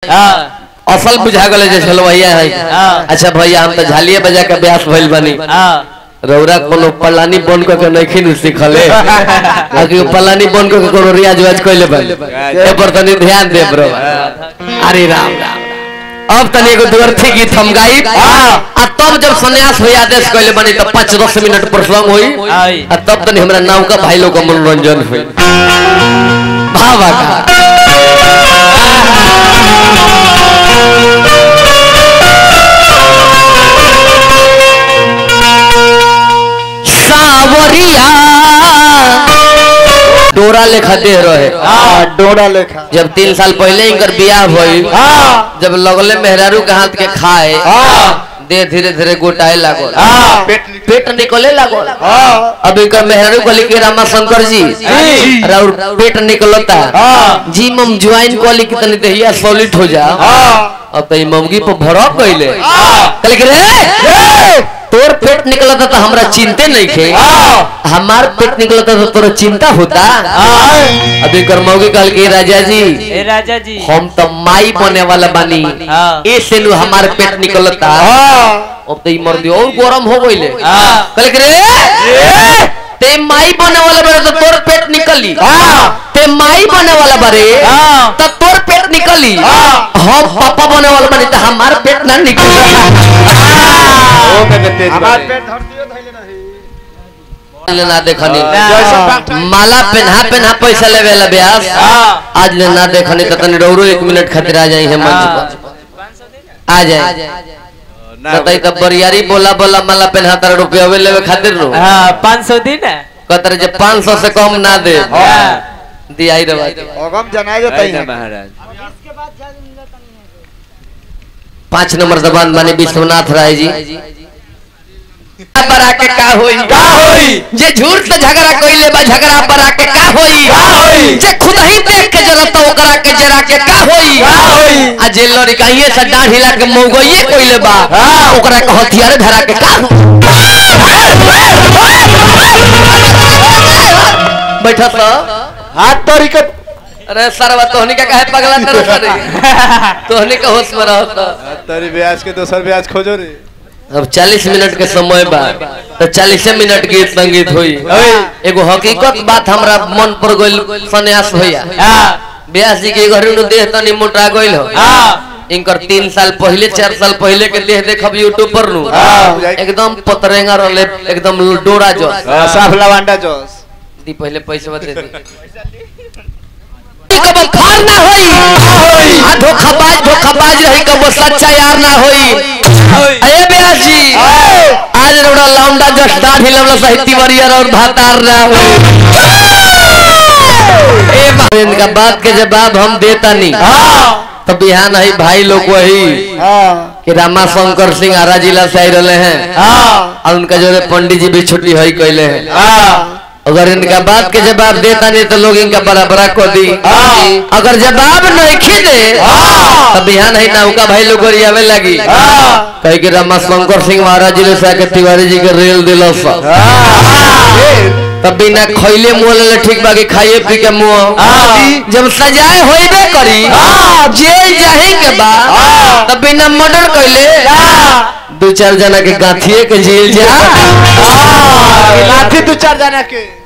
हाँ असल बुझा गले जे चलो भैया है हाँ। अच्छा भैया हम तो झालिए बजा के ब्यास भइल बनी हाँ रौरा कोनो पलानी बन को के नहीं सिखले आकि पलानी बन को के कोनो रियाज वाज कइले बा ए पर तनी ध्यान दे ब्रो अरे राम राम अब तनी एगो दुअर्थी गीत हम गाई आ तब जब सन्यास होई आदेश कइले बनी तो 5 10 मिनट प्रसंग होई आई। आ तब तनी हमरा नाव का भाई लोग का मनोरंजन होई भावा का सावरिया डोरा लेखा दे रहे हाँ डोरा लेखा जब तीन साल पहले इनकर बियाह भइल हाँ जब लगले मेहरारू के हाथ के खाए हाँ देह धीरे धीरे गोटाए लागल हाँ पेट पेट निकले लागल हाँ अब इनकर मेहरारू कहली कि रामा शंकर जी जी। और पेट निकलता हाँ जी मम ज्वाइन कहली कि तनी देहिया सॉलिड हो जा हाँ अब तो ई ममगी पर भड़क गइले हाँ। कहली कि रे तोर पेट निकलता तो हमरा चिंते नहीं खे हाँ। हमार पेट निकलता तो तोरा चिंता होता अभी कर मौगी कहल कि राजा जी ए राजा जी हम तो माई बने वाला बानी हाँ। ऐसे नु हमार पेट निकलता हाँ अब तो ई मर्दी और गरम हो गइले हाँ। कहल कि रे ते माई बने वाला बारे तो तोर पेट निकली हाँ। ते माई बने वाला बारे हाँ। तो तोर पेट निकली हाँ। हम पापा बने वाला बानी तो हमार पेट ना निकली ओ के तेज हमार पेट धरतियो धइले रही ले ना देखनी जैसे डॉक्टर माला पेन्हा पेन्हा पैसा लेवे ला ब्यास हाँ। आज ले ना देखनी तो तनी रौरो एक मिनट खातिर आ जाई है मंच पर आ जाए बताई तब बरियारी बोला बोला माला पेन्हा तर रुपया वे लेवे खातिर नु हाँ पाँच सौ दिन है कतर जे 500 से कम ना दे हाँ। दियाई रे अगम जनाए जाता है महाराज पांच नंबर जबान बानी विश्वनाथ राय जी बरा के का होई का होई जे झूठ से झगड़ा कइले बा झगड़ा बरा के का होई का होई जे खुद ही देख के जरत ओकरा के जरा के का होई का होई आ जे लड़ी कहिए से डाढ़ हिला के मौगइए कइले बा हाँ। ओकरा के हथियार धरा के का बैठा तो हाथ तोरी के अरे सरवा तोहनी का काहे पगला कर सरी तोहनी का होश में रहो तो तेरी ब्याज के दोसर ब्याज खोजो रे अब 40 मिनट के समय बा तो 40 मिनट गीत संगीत हुई एगो हकीकत बात हमरा मन पर गइल सन्यास होया हाँ ब्यास जी के घर में देह तनी मोटा गइल हो हाँ इनकर तीन साल पहले चार साल पहले के देह देखब यूट्यूब पर नु हाँ। एकदम पतरेंगा रहले एकदम डोरा जो साफ लवांडा जोस दी पहले पैसे दे दी कब खार ना होई आ धोखाबाज धोखाबाज रही कब सच्चा यार ना होई अरे ब्यास जी आज रोड़ा लौंडा जस दाढ़ी लवला साहित्य वरियर और भातार ना होई ए बा- इनका बात के जवाब हम देता नहीं तो बिहान है भाई लोग वही हाँ कि रामा शंकर सिंह आरा जिला से आई रहे हैं हाँ और उनका जो है पंडित जी भी छुट्टी है कैले हैं हाँ अगर इनका बात के जवाब देता नहीं तो लोग इनका बराबरा को दी हाँ। अगर जवाब नहीं खीदे हाँ। तो बिहान है नौका भाई लोग गोरियावे लगी हाँ। कहे कि रामा शंकर सिंह महाराज जी से आके तिवारी जी के रेल दिल तब बिना खैले मुँह ले ठीक बाकी खाइए पी के मुँह हाँ। जब सजाए होइबे करी हाँ। जेल जाहे के बाद हाँ। तब बिना मर्डर कैले दो चार जना के गांठिए के जेल जा लाठी दू चार जना के